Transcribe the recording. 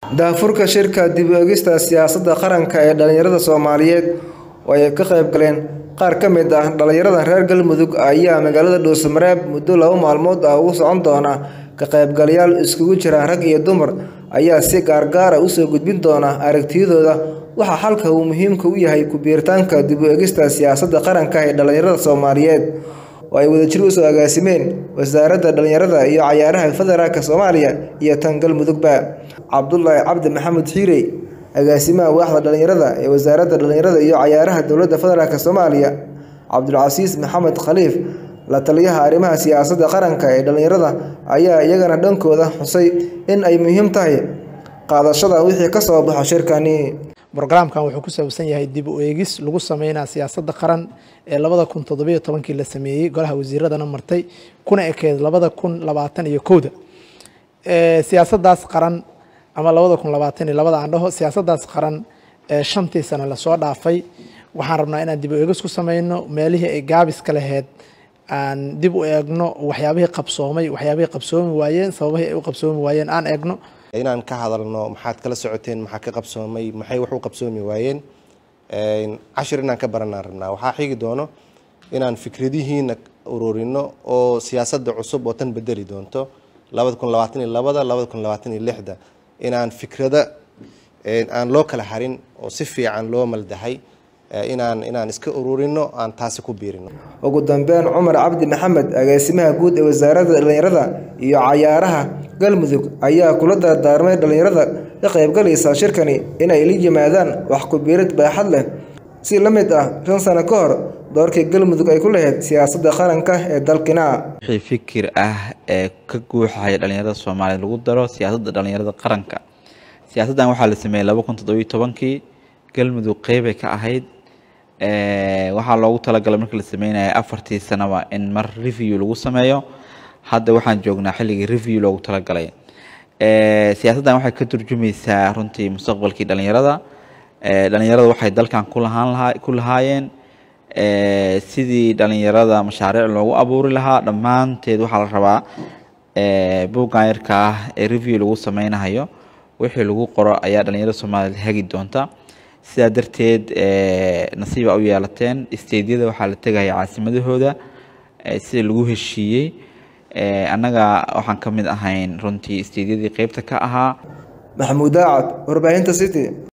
daahfurka shirka dib u eegista siyaasadda qaranka ee dhalinyarada soomaaliyeed oo ay ka qayb galeen qaar ka mid ah dhalinyarada reer galmudug ayaa magaalada dhuusamareeb muddo laba maalmood ah ugu socon doona ka qaybgalayaal iskugu jira rag iyo dumar ayaa si gaargaara usoo gudbin doona aragtiyadooda waxaa xalka uu muhiimka u yahay ku-biiritaanka dib u eegista siyaasadda qaranka ee dhalinyarada soomaaliyeed oo ay wadajir usoo agaasimeen wasaaradda dhalinyarada iyo cayaaraha federaalk soomaaliya iyo tan galmudugba cabdulaahi cabdi maxamed xiirey agaasimaha waaxda dhalinyarada ee wasaaradda dhalinyarada iyo cayaaraha dowladda federaalk soomaaliya cabdulcasiis maxamed khaliif la taliyaha arrimaha siyaasadda qaranka ee dhalinyarada ayaa iyagana dhankooda xusay in ay muhiim tahay qaadashada wixii ka soo baxo shirkani brogramkan wuxuu ku saabsan yahay dib u eegis lagu sameynaa siyaasadda qaran ee labada kun toddobiyo tobankii la sameeyey golaha wasiiradana martay kuna ekeed labada kun labaatan iyo kowda siyaasaddaas qaran ama labada kun labaatan iyo labada aan dhaho siyaasaddaas qaran ee shantii sano lasoo dhaafay waxaan rabnaa inaan dib u eegis ku sameyno meelihii ay gaabiska laheyd aan dib u eegno waxyaabihii qabsoomay waxyaabihii qabsoomi waayeen sababahii ay u qabsoomi waayeen aan eegno inaan ka hadalno maxaad kala socoteen maxaa ka qabsoomay maxay wax u qabsoomi waayeen cashir inaan ka baranaan rabnaa waxaa xigi doono inaan fikradihiina ururino oo siyaasadda cusub oo tan bedeli doonto labada kun labaatan iyo labada labada kun labaatan iyo lixda inaan fikrada aan loo kala harin oo si fiican loo maldahay inaan inaan iska ururino aan taasi ku biirino ugu dambeyn cumar cabdi maxamed agaasimaha guud ee wasaaradda dhalinyarada iyo cayaaraha galmudug ayaa kula dardaarmay dhalinyarada ka qaybgalaysa shirkani inay la yimaadaan wax ku-biirid baaxad leh si la mid ah shan sano ka hor doorkii galmudug ay ku lahayd siyaasadda qaranka ee dalkina wixii fikir ah ee ka guuxaya dhalinyarada soomaaliya lagu daro siyaasadda dhalinyarada qaranka siyaasaddan waxaa la sameeyey laba kun toddobiyo tobankii galmudug qeybay ka ahayd waxaa loogu talagalay markii la sameynaya afartii sanaba in mar review lagu sameeyo hadda waxaan joognaa xilligii review loogu talagalay siyaasaddan waxay ka turjumaysaa runtii mustaqbalkii dhalinyarada dhalinyarada waxay dalkan ku lahaan lahaa ku lahaayeen sidii dhalinyarada mashaariic loogu abuuri lahaa dhammaanteed waxaa la rabaa buuggan yarka ah ee review lagu sameynayo wixii lagu qoro ayaa dhalinyarada soomaaliyeed hagi doonta sidaa darteed nasiiba u yeelateen steydyada waxaa la tegaya caasimadahooda sida lagu heshiiyey annaga waxaan ka mid ahayn runtii steydyadii qeybta ka ahaa maxamuud daacad warbaahinta city